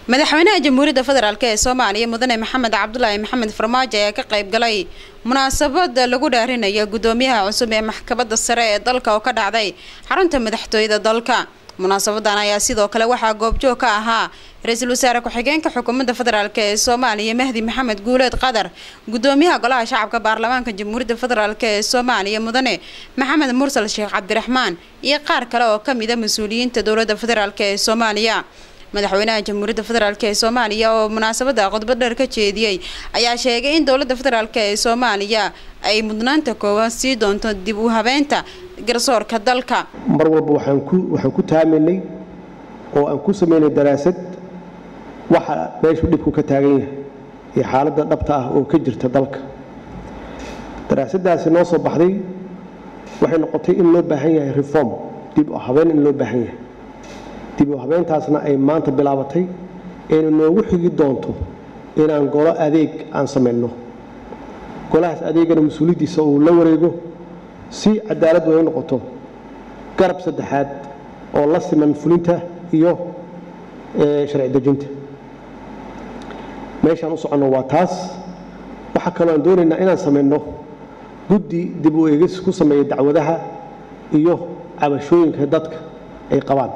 madaxweynaha jamhuuriyadda federaalk ee soomaaliya mudane maxamed cabdulaahi maxamed farmaajo ayaa ka qayb galay munaasabada lagu dhaarinayo guddoomiyaha cusub ee maxkamadda sare ee dalka oo ka dhacday xarunta madaxtooyada dalka munaasabadan ayaa sidoo kale waxaa goobjoog ka ahaa ra-iisul wasaare ku-xigeenka xukuumadda federaalk ee soomaaliya mahdi maxamed guuleed qadar guddoomiyaha golaha shacabka baarlamaanka jamhuuriyadda federaalk ee soomaaliya mudane maxamed mursal sheekh cabdiraxmaan iyo qaar kale oo kamida mas-uuliyiinta dowladda federaalk ee soomaaliya madaxweynaha jamhuuriyadda federaalk ee soomaaliya oo munaasabada khudbad dheer ka jeediyey ayaa sheegay in dowladda federaalk ee soomaaliya ay mudnaanta koowaad sii doonto dib u habeynta garsoorka dalka mar walba waxaan ku waxaan ku taaminay oo aan ku samaynay daraasad waxa meeshu dhibku ka taagan yahay iyo xaaladda dhabta ah oo ka jirta dalka daraasaddaasi noo soo baxday waxay noqotay in loo baahan yahay reform dib u habeen in loo baahan yahay dib u habeyntaasna ay maanta bilaabatay ayna noogu xigi doonto inaan golo adeeg aan samayno golahaas adeegana mas-uuliyaddiisa uu la wareego si cadaalad way u noqoto garab saddexaad oo la siman fulinta iyo sharci dejinta meeshaan u soconno waa taas waxaa kaloo aan doonaynaa inaan samayno guddi dib u eegis ku sameeya dacwadaha iyo cabashooyinka dadka ay qabaan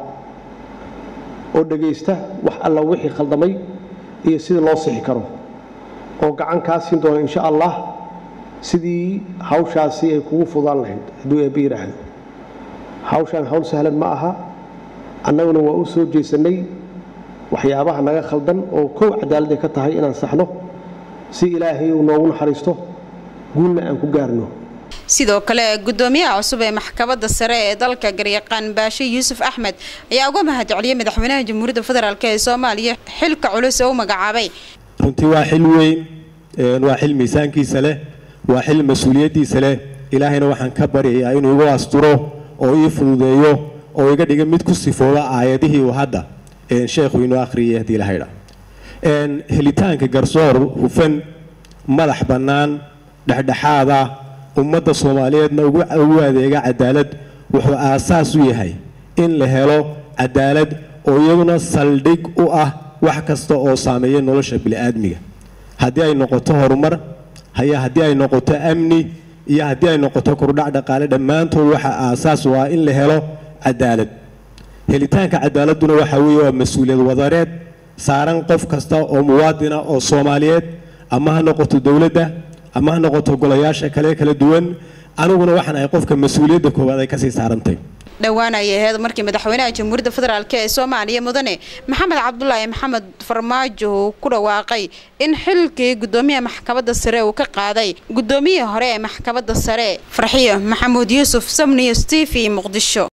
oo dhegaysta wax alla wixii khaldamay iyo sidii loo sixi karo oo gacan kaa siin doona insha allah sidii hawshaasi ay kugu fudaan lahayd hadduu eebbe yidhaahdo hawshaan hawl sahlan ma aha annaguna waa u soo jeesannay waxyaabaha naga khaldan oo kow cadaalad ay ka tahay inaan saxno si ilaahay uu noogu naxariisto guulna aan ku gaarno sidoo kale guddoomiyaha cusub ee maxkamadda sare ee dalka garyaqaan baashe yuusuf axmed ayaa uga mahadceliyay madaxweynaha jamhuuriyadda federaalk ee soomaaliya xilka culus ee u magacaabay runtii waa xil weyn waa xil miisaankiisa leh waa xil mas-uuliyaddiisa leh ilaahayna waxaan ka baryayaa inuu igu asturo oo ii fududeeyo oo iga dhiga mid ku sifooba aayadihii uu hadda sheekhu inoo akhriyay haddii lahaydha helitaanka garsoor hufan madax bannaan dhexdhexaada ummadda soomaaliyeedna ugu adeega cadaalad wuxuu aasaas u yahay in la helo cadaalad oo iyaduna saldhig u ah wax kasta oo saameeya nolosha bini'aadmiga haddii ay noqoto horumar haya haddii ay noqoto amni iyo haddii ay noqoto kordhac dhaqaale dhammaantood waxa aasaas u ah in la helo cadaalad helitaanka cadaaladuna waxa weeye waa mas-uuliyad wadareed saaran qof kasta oo muwaadina oo soomaaliyeed ama ha noqoto dowladda ama ha noqoto golayaasha kale kala duwan aniguna waxaan ahay qofka mas-uuliyadda koowaad ay kasii saarantay dhowaan ayay ahayd markii madaxweynaha jamhuuriyadda federaalk ee soomaaliya mudane maxamed cabdulaahi maxamed farmaajo uu ku dhawaaqay in xilkii guddoomiyaha maxkamadda sare uu ka qaaday guddoomiyihii hore ee maxkamadda sare farxiyo maxamuud yuusuf samniyo steve muqdisho